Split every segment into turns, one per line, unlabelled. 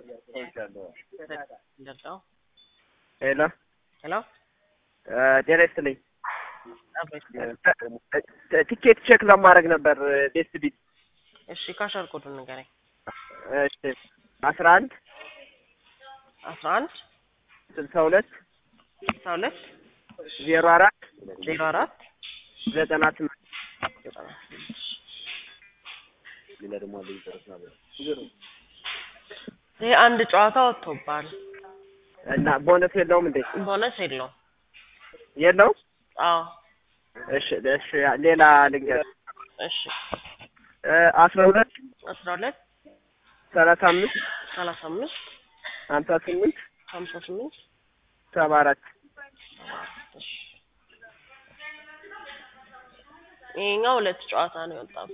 እንደዛው
ሄሎ
ሄሎ
ጤና ይስጥልኝ። ቲኬት ቼክ ለማድረግ ነበር ቤስት ቢት።
እሺ ካሻር ኮዱን ንገረኝ።
እሺ አስራ አንድ
አስራ አንድ
ስልሳ ሁለት
ስልሳ ሁለት
ዜሮ አራት
ዜሮ አራት
ዘጠና ስምንት
ዘጠና ስምንት ይሄ አንድ ጨዋታ ወጥቶባል።
እና ቦነስ የለውም እንዴ?
ቦነስ የለውም።
የለውም?
አዎ
እሺ እሺ ሌላ ልንገር
እሺ
አስራ ሁለት
አስራ ሁለት
ሰላሳ አምስት
ሰላሳ አምስት
ሀምሳ ስምንት
ሀምሳ ስምንት
ሰባ አራት
እሺ ይሄኛው ሁለት ጨዋታ ነው የወጣው።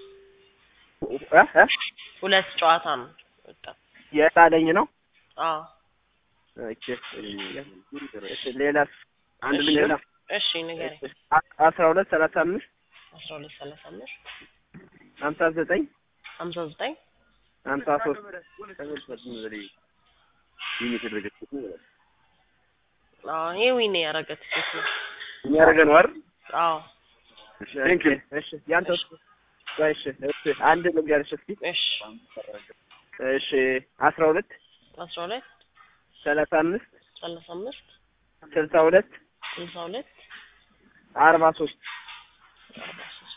ሁለት ጨዋታ ነው የወጣው።
የጣለኝ ነው።
አዎ
ኦኬ እሺ ሌላስ አንድ ልንገር
እሺ ንገረኝ።
አስራ ሁለት ሰላሳ አምስት
አስራ ሁለት ሰላሳ አምስት
ሀምሳ ዘጠኝ
ሀምሳ ዘጠኝ
ሀምሳ ሶስት
አዎ ይሄ ዊን ያደረገ ትኬት ነው።
የሚያደርገ ነው አይደል?
አዎ
ቴንክ እሺ ያንተ እሺ እሺ አንድ ልንገርሽ እስኪ
እሺ
እሺ አስራ ሁለት
አስራ ሁለት
ሰላሳ አምስት
ሰላሳ አምስት
ስልሳ ሁለት
ስልሳ ሁለት
አርባ ሶስት
አርባ ሶስት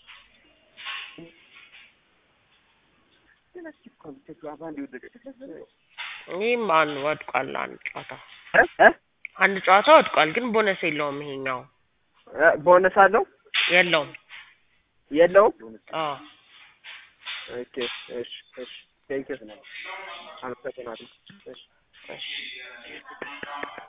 ይህም አንድ ወድቋል። አንድ ጨዋታ አንድ ጨዋታ ወድቋል፣ ግን ቦነስ የለውም። ይሄኛው
ቦነስ አለው
የለውም።
የለውም?
አዎ
ኦኬ እሺ እሺ ቴንክ ዩ አመሰግናለሁ። እሺ
እሺ